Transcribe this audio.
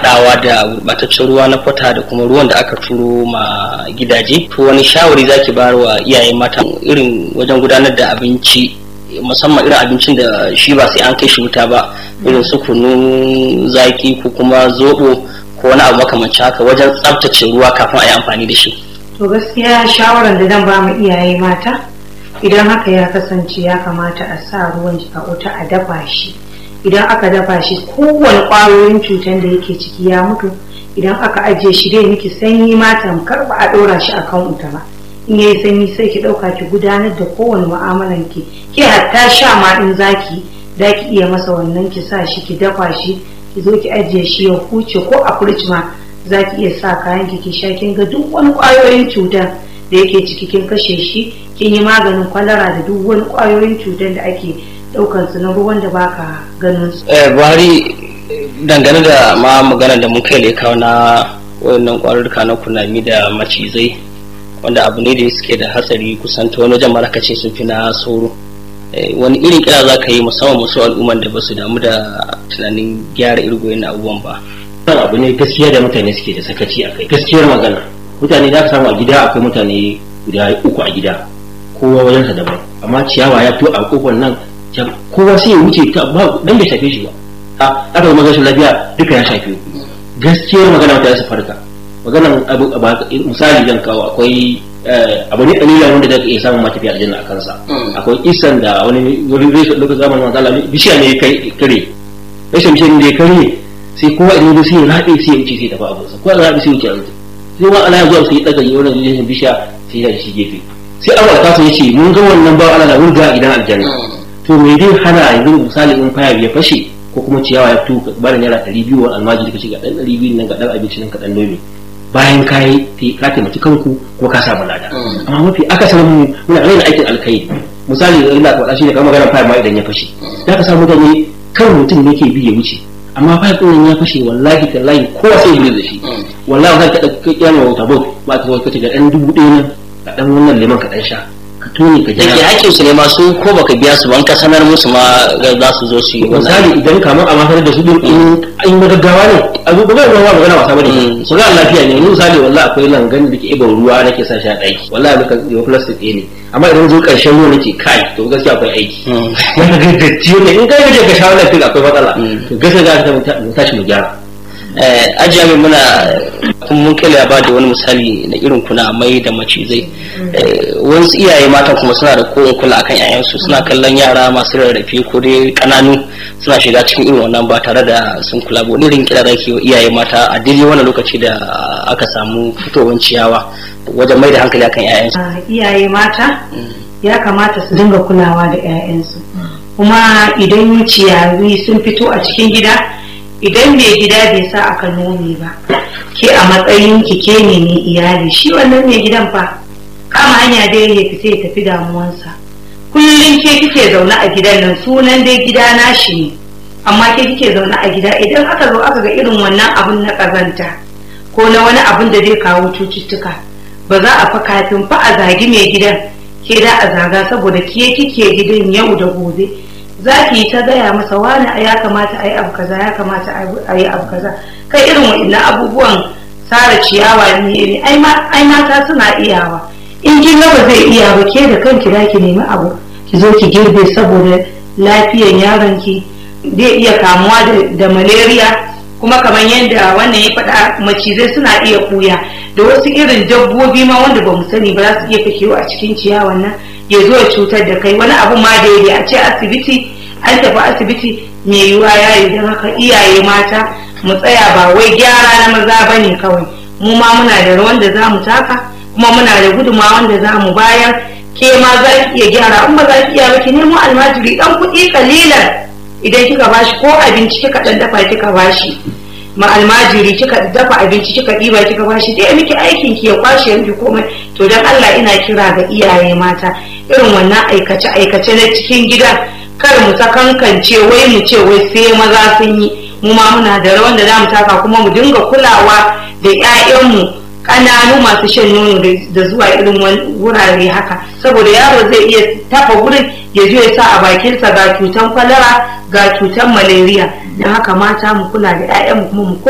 haɗawa da gurɓataccen ruwa na kwata da kuma ruwan da aka turo ma gidaje to wani shawari zaki bayar wa iyaye mata irin wajen gudanar da abinci musamman irin abincin da shi ba sai an kai shi wuta ba irin su kunun zaki ko kuma zoɓo ko wani abu makamancin haka wajen tsaftace ruwa kafin a yi amfani da shi to gaskiya shawaran da zan ba mu iyaye mata idan haka ya kasance ya kamata a sa ruwan a wuta a dafa shi idan aka dafa shi kowane ƙwayoyin cutar da yake ciki ya mutu idan aka ajiye shi dai miki sanyi mata kar ba a ɗora shi a kan wuta ba in yayi sanyi sai ki ɗauka ki gudanar da kowane mu'amalan ki ki hatta sha ma in zaki da ki iya masa wannan ki sa shi ki dafa shi ki zo ki ajiye shi ya huce ko a firij ma za ki iya sa kayan ki ki sha kin ga duk wani ƙwayoyin cutar da yake ciki kin kashe shi kin yi maganin kwalara da duk wani ƙwayoyin cutar da ake ɗaukar su na ruwan da baka ganin su. buhari dangane da ma magana da mun kai kawo na wayannan ƙwarurruka na kunami da macizai wanda abu ne da suke da hatsari kusan ta wani wajen maraka ce sun fi na sauro wani irin kira za ka yi musamman musu al'umman da ba su damu da tunanin gyara irin abubuwan ba. wannan abu ne gaskiya da mutane suke da sakaci a kai gaskiyar magana mutane za ka samu a gida akwai mutane guda uku a gida kowa wajensa daban amma ciyawa ya fito a kofar nan kowa sai ya wuce ta ba dan bai shafe shi ba a aka zama gashin lafiya duka ya shafe gaskiyar magana mutane su farka maganan abu misali zan kawo akwai abu ne dalila wanda zaka iya samun matafiya aljanna a kansa akwai isan da wani wani zai lokacin zamanin manzo Allah bishiya ne kai kare rashin bishiya ne da ya kare sai kowa idan zai sai ya rabe sai ya wuce sai ya tafi abinsa kowa ya rabe sai ya wuce abinsa sai wa Allah ya zuwa sai ya daga yi wannan bishiya bishiya sai ya shi gefe sai Allah ta so yace mun ga wannan ba Allah na wurga a gidan aljanna to me dai hana yanzu misali in faya ya fashe ko kuma ciyawa ya fito ka bada naira ɗari biyu wani almajiri ka ce ga ɗan ɗari biyu nan ga ɗan abinci nan ka ɗan nomi bayan ka yi ka taimaki kanku ko ka samu lada amma mafi akasarin mu muna raina aikin alkhairi misali ina faɗa shi ne kamar maganar faya ma idan ya fashe za ka samu mutane kan mutum ne ke bi ya wuce amma fa ɗin ya fashe wallahi tallahi kowa sai ya da shi wallahi zan kaɗa kiyama wata bot ba ta kace ga ɗan dubu ɗaya nan ka ɗan wannan lemon ka ɗan sha ka tone ka jira yake hakkin su ne masu ko baka biya su ban ka sanar musu ma za su zo su yi misali idan kamar a masarar da su din in an yi gaggawa ne a zo ba ruwa magana wasa bane ko ga lafiya ne misali wallahi akwai langan da ke iban ruwa nake sa shi a ɗaki wallahi muka yi plastic ɗaya ne amma idan zo ƙarshen ruwa nake kai to gaskiya akwai aiki wanda ga datti ne in kai kaje ka shawo lafiya akwai matsala to gaskiya za ka tashi mu gyara ajiya mai muna kuma mun kai ba da wani misali na irin kuna mai da macizai wasu iyaye mata kuma suna da kowane kula akan yayansu suna kallon yara masu rarrafe ko dai kananu suna shiga cikin irin wannan ba tare da sun kula ba irin kira da ke iyaye mata a daidai wannan lokaci da aka samu fitowar ciyawa wajen mai da hankali akan yayansu iyaye mata ya kamata su dinga kulawa da 'ya'yansu kuma idan ciyawi sun fito a cikin gida idan mai gida bai sa aka nome ba ke a matsayin ki ke ne mai iyali shi wannan mai gidan fa kama hanya dai ya fita ya tafi damuwansa kullum ke kike zaune a gidan nan sunan dai gida nashi ne amma ke kike zaune a gida idan aka zo aka ga irin wannan abun na kazanta ko na wani abun da zai kawo cututtuka ba za a fa kafin fa a zagi mai gidan ke da a zaga saboda ke kike gidan yau da gobe za ki yi ta gaya masa wani ya kamata a yi abu kaza ya kamata a yi abu kaza kai irin wa'annan abubuwan tsara ciyawa ne ai mata suna iyawa in kin ga ba zai iya ba ke da kanki za ki nemi abu ki zo ki girbe saboda lafiyan yaron ki zai iya kamuwa da malaria kuma kamar yadda wannan ya faɗa macizai suna iya ɓuya da wasu irin dabbobi ma wanda ba mu sani ba za su iya fakewa a cikin ciyawan nan ya zo ya cutar da kai wani abu ma da a ce asibiti an tafi asibiti mai yiwuwa ya yi don haka iyaye mata mu tsaya ba wai gyara na maza ba ne kawai mu ma muna da rawan da za mu taka kuma muna da guduma wanda za mu bayar ke ma za ki iya gyara in ba za ki iya ba ki nemo almajiri dan kuɗi kalilan idan kika bashi ko abinci kika dan dafa kika bashi ma almajiri kika dafa abinci kika ɗiba kika bashi da miki aikin ki ya kwashe miki komai to dan Allah ina kira ga iyaye mata irin wannan aikace aikace na cikin gida kar mu sakankance wai mu ce wai sai maza sun yi mu ma muna da rawan da zamu taka kuma mu dinga kulawa da 'ya'yanmu ƙananu masu shan nono da zuwa irin wurare haka saboda yaro zai iya tafa wurin ya je ya sa a bakinsa ga cutan kwalara ga cutan malaria don haka mata mu kula da 'ya'yanmu kuma mu